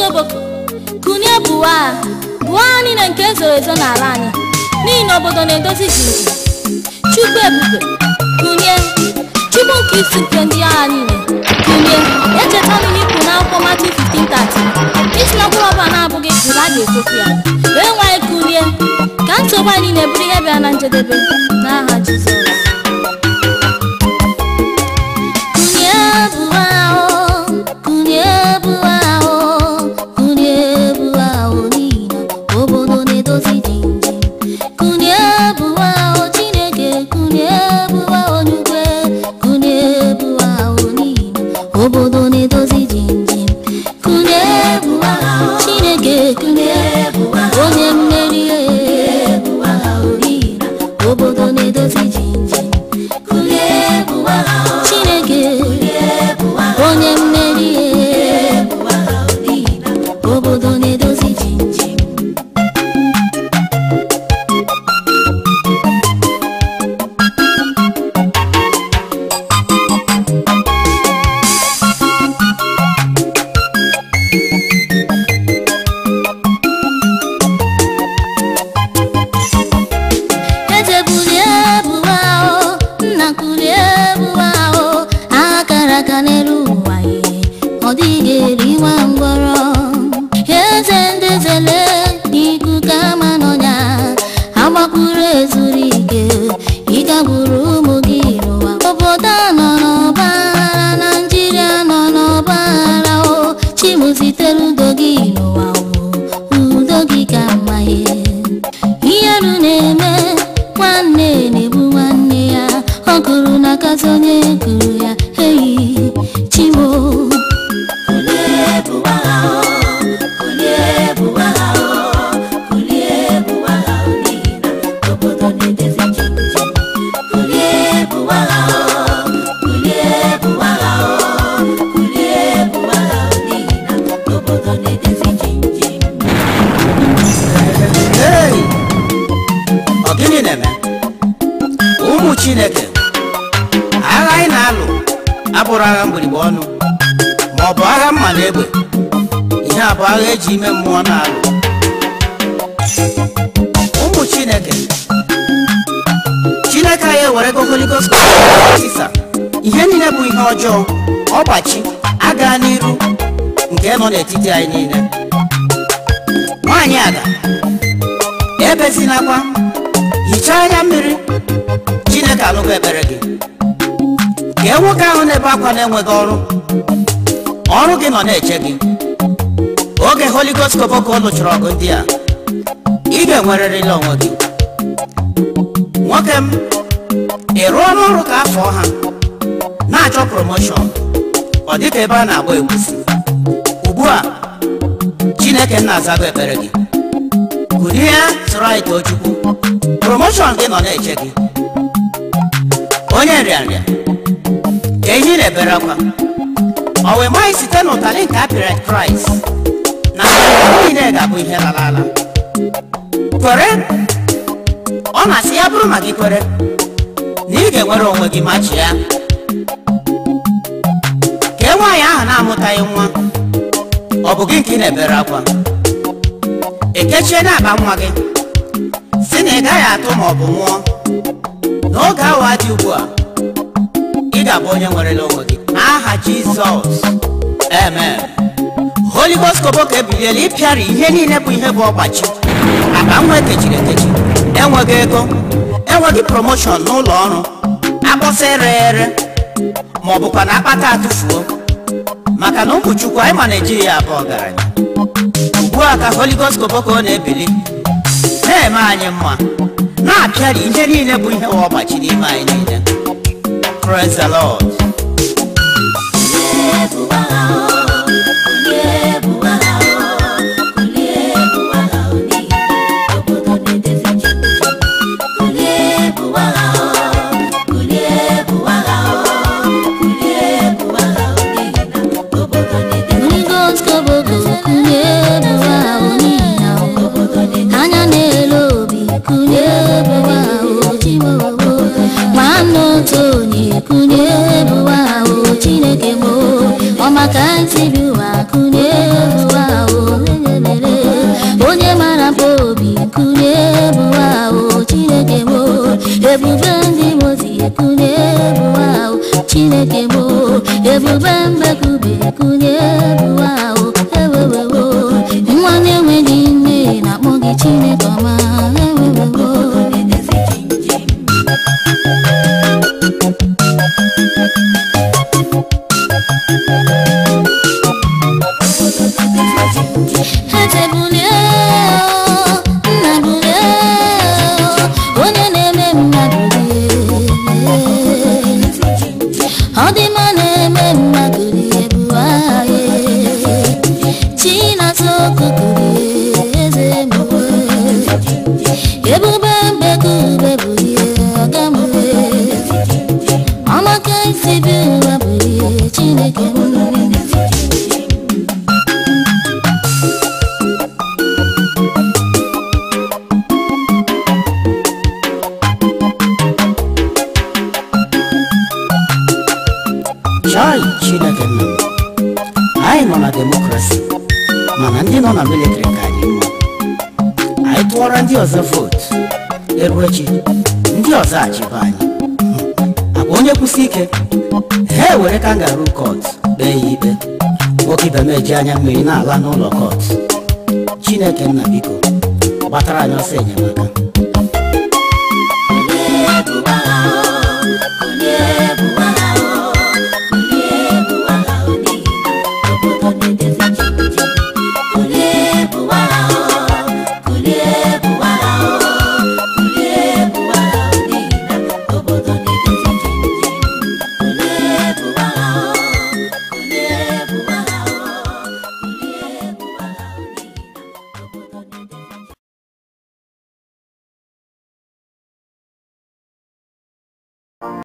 Koboko kunie bụwa a bụwa niile nke ezoro ezo n'ala anyị n'ihi na obodo na-edozi jinji chukwu ebube kunie chukwu nke isi nke ndị agha niile kunie echetala m ikwu n'akwụkwọ Matiu 15:30 isi na mkpụrụ ọbụla na-abụghị bụrụ a ga-ekpofu ya wee nwanyị kunie ka nsogbu anyị niile bụrụ ihe bịara na njedebe n'aha Jizọs Kunie bụwa o, kunie bụwa o, kunie bụwa o n'ihi na obodo na-edozi jinji. Kunie bụwa o Chineke, kunie bụwa o n'ugwe, kunie bụwa o n'ihi na obodo na-edozi jinji. Kunie bụwa o Chineke, kunie bụwa onye mmeri e, bụwa o n'ihi na obodo na-edozi jinji. Kunie bụwa o Chineke, onye mmeri e, n'ihi na obodo na-edozi jinji. Eze bulie bụwa o, nna kulie bụwa o, akara aka n'elu ụwa ye, ọ dịghị eri nwa ngwọrọ. Eze ndị zele ikuku ama n'ọnya, agbakwuru ezuru ike, ịgagburu ụmụ gị n'ụwa. Obodo a nọ n'ọgba aghara, Naịjirịa nọ n'ọgba aghara o, Chimu zitere udo gị n'ụwa o, udo gị ka mma ye. iheru na-eme nwanne na-egbu nwanne ya ọ gụrụ n'akazi onye gụrụ ya eyi chimo Hey! Ọ gịnị na-eme? Ụmụ Chineke, agha anyị na-alụ abụrụ agha mgbirigba ọnụ ma ọ bụ agha mma na egbe ihe a bụ agha eji ime mmụọ na-alụ ụmụ Chineke Chineke anyị ewerego Holy Ghost tisa ihe niile bụ ihe ọjọọ ọgbachi aga n'iru nke nọ n'etiti anyị niile nwaanyị aga ebezinakwa hichaa anya mmiri chineke anụgo ekpere gị kee nwoke ahụ na-ebe akwa na-enweghị ọrụ ọrụ gị nọ na-eche gị oge Holy Ghost Koboko lụchara ọgụ ndị a ị ga-enwerịrịla onwe gị nwoke m ị rụọ n'ọrụ ka afọ ha na-achọ promoshọn ọ dịka ebe a na-agba egwusi ugbu a chineke na-azago ekpere gị kunie soro anyị too chukwu promoshọn gị nọ na-eche gị onye nrịanrịa ka ihe ị na-ebere akwa ọ wee maghị site n'ụtalị nke apịrị kraịst na ihe niile ga-abụ ihe lara ala kwere ọ na-asị ya bụrụ ma gị kwere na ị ga-enwere onwe gị ma chịa kee nwaanyị ahụ na-amụtaghị nwa ọ bụ gị nke ị na-ebere akwa ekechie na-akpa nwa gị si na ị gaghị atụ ma ọ bụ nwụọ n'oge awa dị ugbu a ị ga-abụ onye nwerela onwe gị n'aha jizọs amen Holy Ghost Koboko ebiliela ịpịara ihe niile bụ ihe bụ ọgbachi akpa nwa ekechiri ekechi enweghị ego enweghị promoshọn n'ụlọ ọrụ akpọsa ere ere ma ọ bụkwa na akpata atụfuo maka na ụmụ chukwu anyị ma na-eji ya abụ ọgaranya ugbu a ka Holy Ghost Koboko na-ebili na-eme anyị mma na-apịari ihe niile bụ ihe wa ọgbachi n'ime anyị niile praise the lord Holy Ghost Koboko kunye bụwa o n'ihi na anya na-ele obi kunye bụwa o chimobo nwanne otu onye kunye bụwa o chineke mo ọ maka ntị bi ụwa kunye bụwa o ebube ndị mozi ekunye ebuwe ahụ chineke mo ebube mbekube ekunye ebuwe ahụ ewewewo nwa na-enweghị nne na-akpọ gị chineke ọma ewewewo eze bulie o, nna bulie o, onye na-eme mmadụ rie ọ dị mma na-eme mmadụ rie bụ ahịa chinasa okukurie eze mgbe ebube mbekube bulie ọgamue ọmaka isi bi ụwa bulie chineke m chai chineke nna m anyị nọ na demokrasi mana ndị nọ na militri ka anyị mma anyị tụọrọ ndị ọzọ vootu eruo echi ndị ọzọ achịba anyị Hmm. agwa onye kwụsị ike ha ewere kangaroo kọt kpee ya ikpe nwoke ibe m eji anya mmiri na-ala n'ụlọ kọt chineke nna biko gbatara anyị ọsọ enyemaka